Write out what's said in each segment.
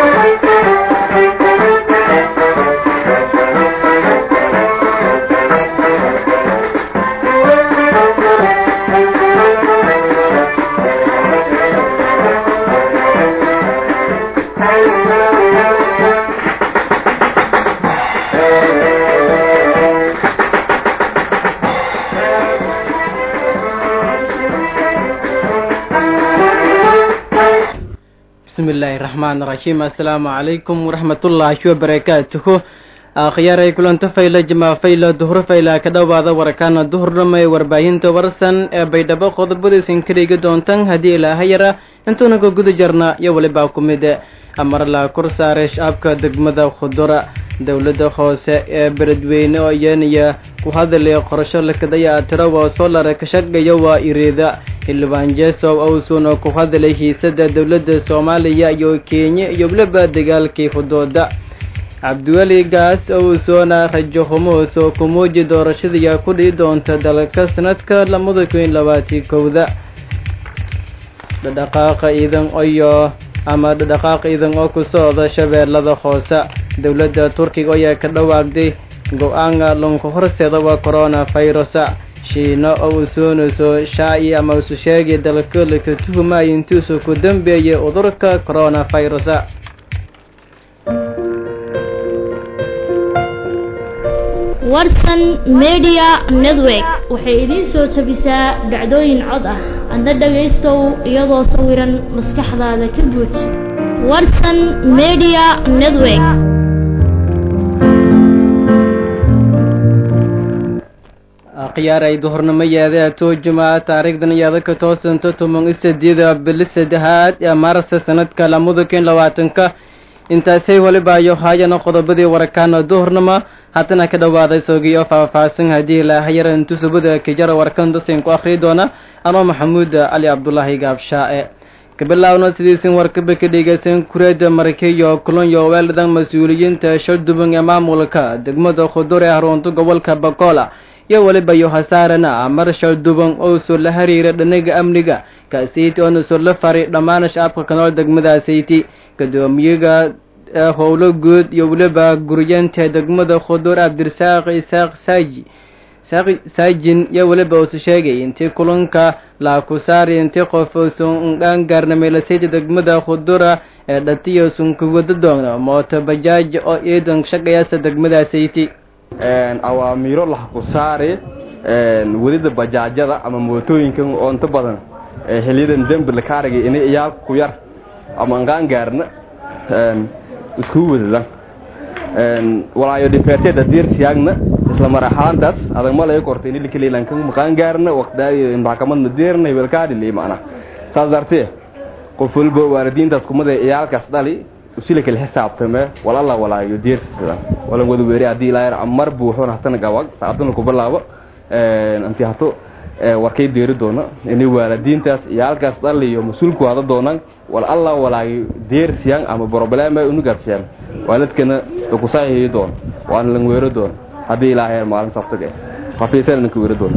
bismillaahi raxmaan raxiim assalaamu calaykum waraxmatullaahi wabarakaatuhu akhyaray kulanto fayla jamaa fayla duhur fayla ka dhowaada warakaana duhurnama ee warbaahinta warsan ee baydhabo qodobadiisin ka dhigi doontan haddii ilaaha yara intuuna ka guda jarna iyo walibaa ku mid amarla kor saare shacabka degmada khudura dowladda hoose ee beledweyne oo iyanaya ku hadalay qorasho lakadaya tirawa solar ka shaqeeya waa iriida xildhibaan jesow owsun oo ku hadalay hiisada dowladda soomaaliya iyo kenya iyo weliba dagaalkii hudooda cabdiweli gaas owsona rajo humuus oo ku muuji doorashadii ku dhihi doonta dalka sanadka labada kun labaati kowda dhadhaqaaqa ciidan iyo ama dhadhaqaaq ciidan oo ku socda shabeellada hoose dowladda turkiga ayaa ka dhawaaqday go-aanka lunka horseeda waa corona virusa shiino oo uu soonayso shaaci ama usu sheegay dalka laka tuhumaya intuusu ku dambeeyay cudurka corona virusa warsan media network waxay idiin soo tabisaa dhacdooyin cod ah adna dhagaystow iyadoo sawiran maskaxdaada ka guuj warsan media network khiyaaray duhurnimo yeeda toojuma taariikhdan iyada ka toosanto toban iyo sideeda bili saddexaad ee maarsa sanadka lamada kun labaatanka intaasay walibaayo haayana qodobadii warakaana duhurnimo haddana ka dhawaaday soogiyo faahfaahsan haddii ilaahayara intusubada kijara warkan dasin ku akhriyi doona anoo maxamuud cali cabdulaahi gaabshaae kabilaawna sidiisin warkaba ka dhegeysan kureeda markeyo kulonyo weeldan mas-uuliyiinta shalduban ee maamulka degmada khudur ee harunta gobolka bakola iyo weliba yohasaarana mar shalduban oo soo la xiriira dhanaga amniga kaasiiti oona soo la faray dhammaan shacabka kanool degmadaasiiti gadoomiyaga howlo guud iyo weliba guryeenta degmada khudur cabdirasaaq isaaq saaji saajin iyo weliba uusu sheegay intii kulanka laakusaari intii qof uusan dhaangaarnameelasayda degmada khudura ee dhatiyo sunkuwada doona mooto bajaaj oo ciidan shaqayaasa degmadaasiti awaamiiro lahakusaari wadida bajaajyada ama mootooyinkan oo inta badan xiliyadan dembi lakaarigay inay iyaalka ku yar ama anqaangaarna iskugu wadadan walaayo dhifeerteeda diirsiyaagna isla maraxaantaas adag malay kortay in likaliilanka maqaangaarna waqti maxkamadna diirna hebelkaadhili macna saas dartee qof walba waalidiintaas kumada iyaalkaas dhali usila kala xisaabtame walala walaayo diirsidan walan wada weeri haddii ilaa mar buuxoon hatana gawag saacadana ku bilaabo intii hato warkay deeri doona inay waalidiintaas iyaalkaas dhali iyo mas-uulku hada doonaan wal alla walaayo deersiyaan ama problema unugarsiyaan waalidkana kusaahiyi doon waana lan weero doon haddii ilaahay maalin sabtaga hafiisana ninka weero doon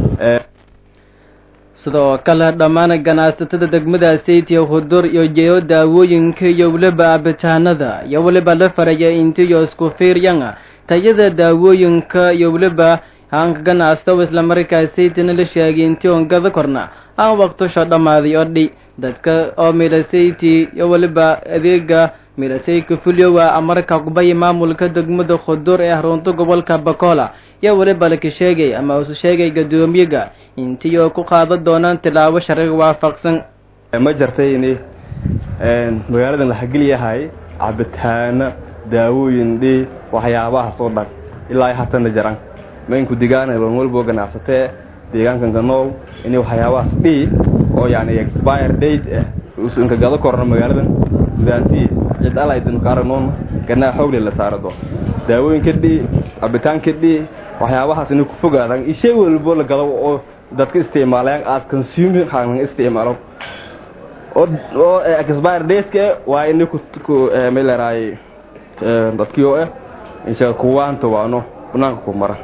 sidoo kale dhammaan ganacsatada degmada saytiya hudur iyo jeeyo daawooyinka iyo weliba abitaanada iyo weliba la faraya intiyo isku fiiryana tayada daawooyinka iyo weliba haanka ganacsato islamarkaa saytina la sheegay intii on gada korna aan waqtusho dhammaaday oo dhi dadka oo milasayti iyo weliba adeega milasayka fulyowa amarka kubaya maamulka degmada khudur ee harunta gobolka bakola iyo weliba laka sheegay ama usu sheegay gadoomiyaga intii oo ku qaadan doonaan tilaabo sharciga waafaqsan ma jartay in magaaladan lahageliyahay cabitaana daawooyin dhi waxyaabahaas oo dhan ilaa hatana jaran mainku digaan lan walbo ganacsatee deegaankan ganool in waxyaabahaas dhi oo yani expire date ah usu inka gado korno magaaladan gudaantii cid alaydan ka aragnoon ganaa xoogle la saaro doon daawooyinka dhi cabitaanka dhi waxyaabahaas inay ku fogaadaan ishay walbo la gado oo dadka isticmaalayaan aad consume haanan isticmaalo oo oo expire date waa inay ku ku meelaraay dadkii oo ah insha kuwaanta waano banaanka ku mara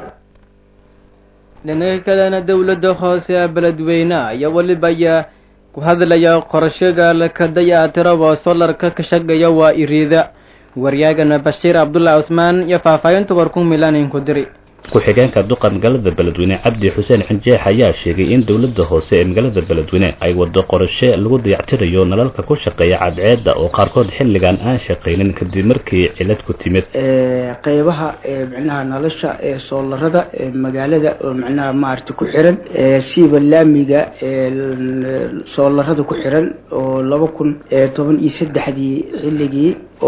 dhinaca kalena dowladda hoose ee beledweyne iyo weliba ayaa ku hadlaya qorashaga lakadaya tiraba solarka ka shaqeeya waa iriida waryaagana bashiir cabdullahi cusmaan iyo faahfaahinta warku milanin ku diri ku-xigeenka duqa magaalada beledweyne cabdi xuseen xinjeex ayaa sheegay in dowladda hoose ee magaalada beledweyne ay wado qorashe lagu dayactirayo nalalka ku shaqeeya cadceedda oo qaarkood xilligan aan shaqaynin kadib markii cilad ku timid qeybaha micnaha nolosha ee soolarada ee magaalada oo micnaha maarata ku xiran siiba laamiga soolarada ku xiran oo laba kun toban iyo saddexdii xilligii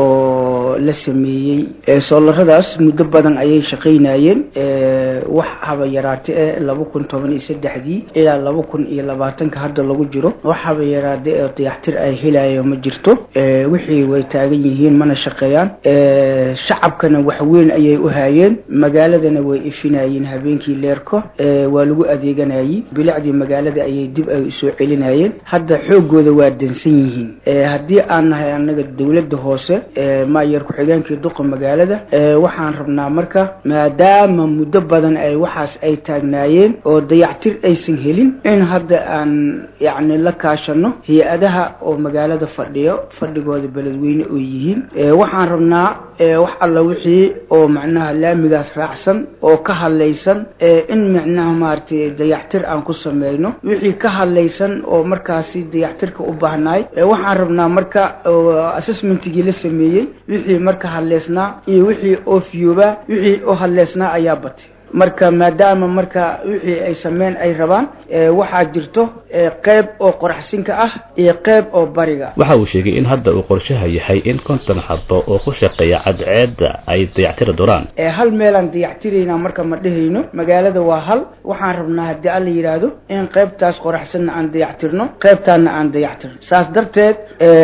oo la sameeyey soolaradaas muddo badan ayay shaqaynayeen wax haba yaraate e laba kun toban iyo saddexdii ilaa laba kun iyo labaatanka hadda lagu jiro wax haba yaraade ee dayaxtir ay helayo ma jirto wixii way taagan yihiin mana shaqeeyaan shacabkana wax weyn ayay u haayeen magaaladana way ifinayeen habeenkii leerko waa lagu adeeganayey bilicdii magaalada ayay dib ay usoo celinayeen hadda xoogooda waa dansan yihiin haddii aan nahay anaga dowladda hoose maayer ku-xigeenkii duqa magaalada waxaan rabnaa marka maadaama muddo badan ay waxaas ay taagnaayeen oo dayactir aysan helin in hadda aan yacni la kaashano hay-adaha oo magaalada fadhiyo fadhigooda beledweyne oo yihiin waxaan rabnaa wax alla wixii oo macnaha laamigaas raacsan oo ka hadlaysan in micnaha maaragtay dayactir aan ku sameyno wixii ka hadlaysan oo markaasi dayactirka u baahnaay waxaan rabnaa marka assessmentigii la sameeyey wixii marka hadleysnaa iyo wixii oo fiyooba wixii oo hadleysnaa ayaa batay marka maadaama marka wixii ay sameyn ay rabaan waxaa jirto qeyb oo qoraxsinka ah iyo qeyb oo bariga waxa uu sheegay in hadda uu qorshaha yahay in konton xabo oo ku shaqeeya cadceedda ay dayactiri doonaan hal meelaan dayactiraynaa marka ma dhehayno magaalada waa hal waxaan rabnaa haddii alla yidhaahdo in qeybtaas qoraxsanna aan dayactirno qeybtaana aan dayactirno saas darteed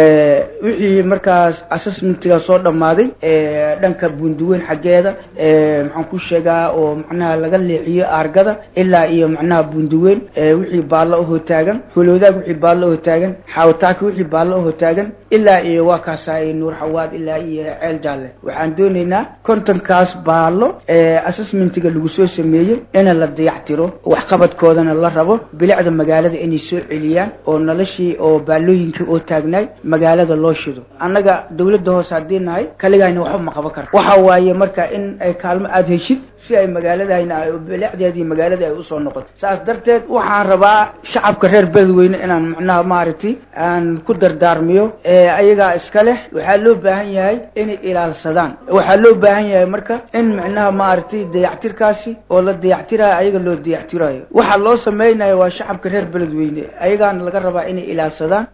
wixii markaas assessmentiga soo dhammaaday dhanka bunduweyn xaggeeda maxaan ku sheegaa oo macnaha laga leexiyo aargada ilaa iyo macnaha bunduweyn wixii baallo ahoo taagan holowdaag wixii baallo ahoo taagan xaawataaka wixii baallo ahoo taagan ilaa iyo waa kaasaa nuur xawaad ilaa iyo ceel jaalle waxaan doonaynaa kontonkaas baallo assessmentiga lagu soo sameeyey in la dayactiro waxqabadkoodana la rabo bilicda magaalada inay soo celiyaan oo noloshii oo baallooyinkii oo taagnaay magaalada loo shido annaga dawladda hoose haddii nahay kaligayna waxba ma qaban kara waxa waaye marka in ay kaalmo aada heshid si ay magaaladayna bilicdeedii magaalada ay usoo noqoto saas darteed waxaan rabaa shacabka reer beledweyne inaan macnaha maaragtay aan ku dardaarmiyo ayagaa iska leh waxaa loo baahan yahay inay ilaalsadaan waxaa loo baahan yahay marka in macnaha maaragtay dayactirkaasi oo la dayactirayo ayaga loo dayactirayo waxaa loo sameynayo waa shacabka reer beledweyne ayagaana laga rabaa inay ilaalsadaan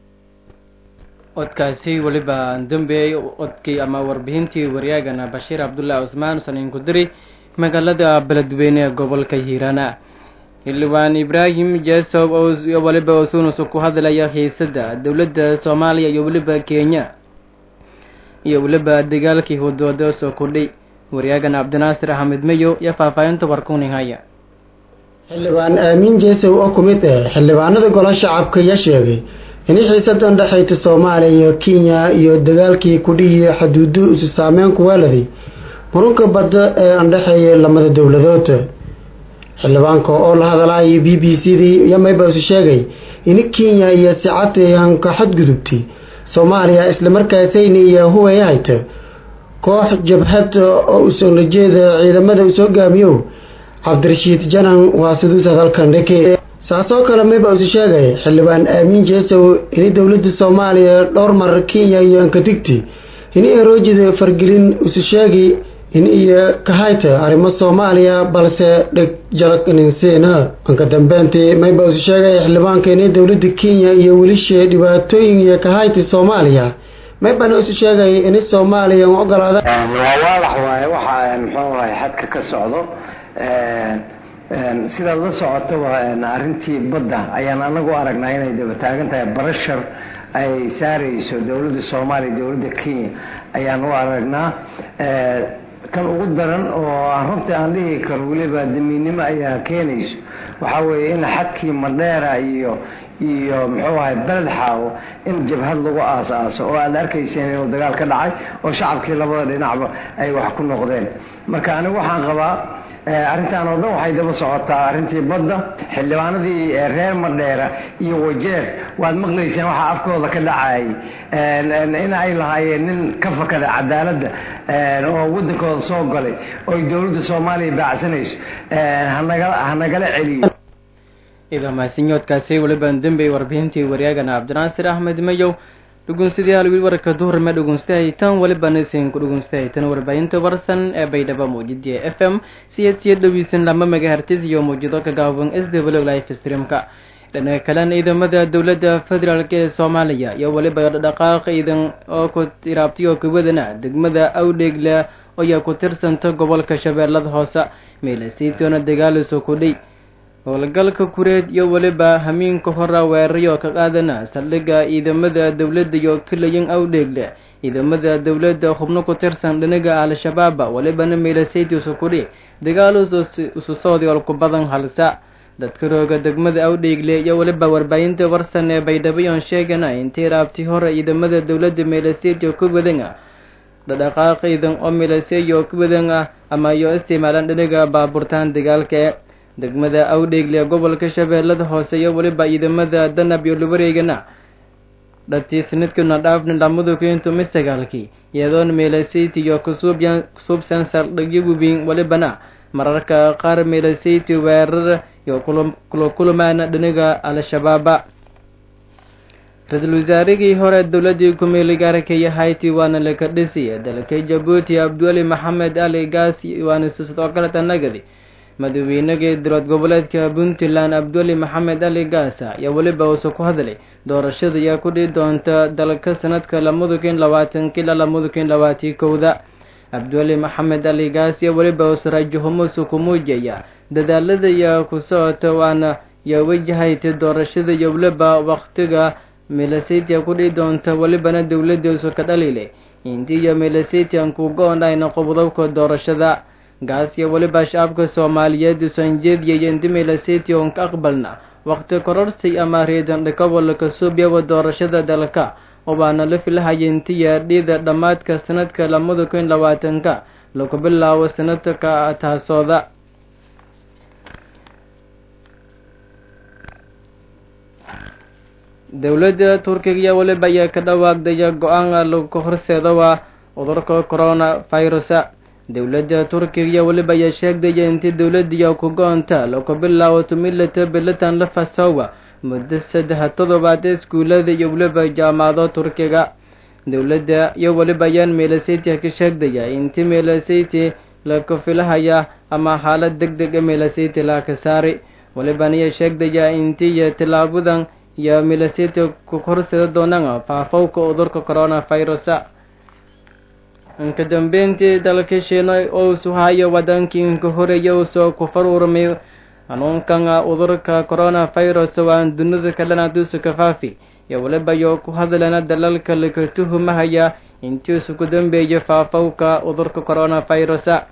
codkaasi weliba dambeeyey codkii ama warbixintii waryaagana bashiir cabdullaahi cusmaan saniin ku diri magaalada beledweyne ee gobolka hiirana xildhibaan ibraahim jesob iyo weliba osunusu ku hadlaya xiisada dowladda soomaaliya iyo weliba kenya iyo weliba dagaalkii wadooda soo kordhay waryaagana cabdinaasir axmed meyo iyo faahfaahinta warkuninhaya xildhibaan aamin jesow oo ku mid ah xildhibaanada golo shacabka ayaa sheegay in xiisadan dhexayta soomaaliya iyo kenya iyo dagaalkii kudhihii xaduudu isu saameyn kuweeladay murunka badda ee andhexeeya lamada dowladood xildhibaanka oo la hadalaya b b c dii yamayba isu sheegay in kenya iyo sicadii hanka xadgudubtay soomaaliya islamarkaasayna iyo huway hayta koox jabhad oo usoola jeeda ciidamada usoo gaamiyo cabdirashiid janan waa siduus hadalkan dheke saasoo kale mayba isu sheegay xildhibaan aamin jeesow in dowladda soomaaliya dhowr mar kenya iyo ankadigti in eroojida fargelin isu sheegi in iyo kahayta arrimo soomaaliya balse dheg jalagninseena anka dambeyntii mayba isu sheegay xildhibaanka in dowladda kenya iyo welisha dhibaatooyin iyo kahayta soomaaliya maybana isu sheegay in soomaaliya ogolaada waa waadax waaye waxa muxuu ahay xadka ka socdo sidaad la socotaba arrintii badda ayaan anagu aragnaa inay daba taagan tahay barashar ay saarayso dowladda soomaaliya dowladda kenya ayaan u aragnaa kan ugu daran oo aan runtii aan dhihi karo weliba damiinnimo ayaa keenayso waxaa weeye in xadkii madheera iyo iyo muxuu ahay beled xaawo in jabhad lagu aas-aaso oo aad arkayseen inuu dagaal ka dhacay oo shacabkii labada dhinacba ay wax ku noqdeen marka anigu waxaan qabaa arrintan oo dhan waxay daba socotaa arrintii badda xildhibaanadii reer madheera iyo wajeer waad maqlayseen waxaa afkooda ka dhacayay in ay lahaayeen nin ka fakada cadaaladda oo waddankooda soo galay oo ay dowladda soomaaliya baacsanayso hanagala celiyo idaa mahadsanyoodkaasi weliban dembey warbixintii waryaagana cabdinaasir axmed mayow dhugunsidayaal wiil wararka duhurme dhugunstahaytan welibana isinku dhugunstahaytan warbaahinta warsan ee baydhabo muujidii f m siyad siya dhoweysan lama megahertis iyo muujido ka gaaban s w life streamka dhinaca kalena ciidamada dowladda federaalk ee soomaaliya iyo weliba dhaqaaq ciidan oo ku iraabtay oo kuwadana degmada awdheegle ayaa ku tirsanta gobolka shabeellada hoose meelasiitoona dagaaliso kudhay howlgalka kureed iyo weliba hamiinka hora weerarayo ka qaadana saldhigga ciidamada dowladda iyo kilayan awdheegle ciidamada dowladda xubno ku tirsan dhinaga al-shabaaba welibana meelasayt isu kudhi dagaal isu socday ku badan halsa dadka rooga degmada awdheegle iyo weliba warbaahinta warsan ee baydhabayoon sheegana intii raabti hore ciidamada dowladda meelasayt ku wadan ah dhadhaqaaq ciidan oo meelasay oo ku wadan ah ama iyo isticmaalaan dhinaga baaburtaan dagaalka degmada awdheegle gobolka shabeellada hoose iyo weliba ciidamada danab iyo lubareegana dhatii sanadkuna dhaafni lamadu kento misagaalkii iyadoon meelasayt iyo kusuubsan saldhigyo webiin welibana mararka qaar meelasayt weerar iyo kula kulamaana dhinaga al-shabaaba ra-iisul wasaarigii hore dowladii ku-meeli gaarkaya hayti waana laka dhisiya dalka jabuuti abduali maxamed ali gaas waana sidoo kaleta nagadi madaweynagii dirood goboleedka puntland abduali maxamed ali gaasa ayaa weliba uuse ku hadlay doorashada ayaa ku dhihi doonta dalka sanadka lamada kun labaatanka ilaa lamada kun labaatii kowda abduali maxamed ali gaas iyo weliba uuse rajahumosu ku muujaya dadaalada ayaa ku socota waana yaa wajahayta doorashada iyo weliba waktiga melasaytia ku dhihi doonta welibana dowladdiisu ka dhaliilay intii iyo melasaytian ku go-onayna qobdobka doorashada gaas iyo weliba shacabka soomaaliyeed usan jeediyay inti melasaytia on ka aqbalna waqti kororsi ama reedan dhakabolka suubyawa doorashada dalka obaana la filahaya intiya dhiida dhammaadka sanadka lamada kun labaatanka lagu bilaabo sanadka taasooda dowladda turkiga iyo weliba ayaa ka dhawaaqdaya go-aan lagu horseedowa cudurka corona virusa dowladda turkiga iyo weliba ayaa sheegdaya intii dowladdiiya ku go-onta lagu bilaabo tumilata bilatan la fasowa muddo saddex toddobaad iskuulada iyo weliba jaamacado turkiga dowladda iyo weliba ayaan meelasaytia ka sheegdaya intii meelasayti laku filahaya ama xaalad deg deg a meelasayti laaka saari weliban ayaa sheegdaya intii iyo tilaabadan iyo meelasaytia ku horseeda doonaan faafowka cudurka corona virusa inka dambeyntii dalka shiina ousu hayo wadankii inka horeeya usoo ku faruurmay hanuunkan cudurka corona virus waan dunida kadhanaduusu ka faafi iyo weliba yo ku hadlana dalalka laka tuhumahaya intiisu ku dambeeyay faafowka cudurka corona virusa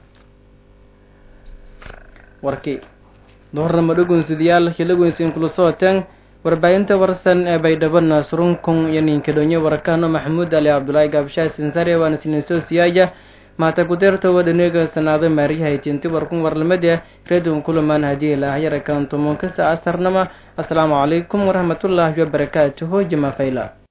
warkii doornamo dhugunsidayaal hilagoynsin kula sooteen warbaahinta warsan ee baydhabo naasrunkun iyo ninkadhonyo warakano maxamuud ali cabdulaahi gaabshaah sinsare waana sininsoo siyaaya maata kudeertowa dhaneega sanaado maariyahaytinti warkun warlamade redun kulamaan hadii ilaahayara kantumonka saa asarnama asalaamu calaykum waraxmatullaahi wabarakaatuhu jama fayla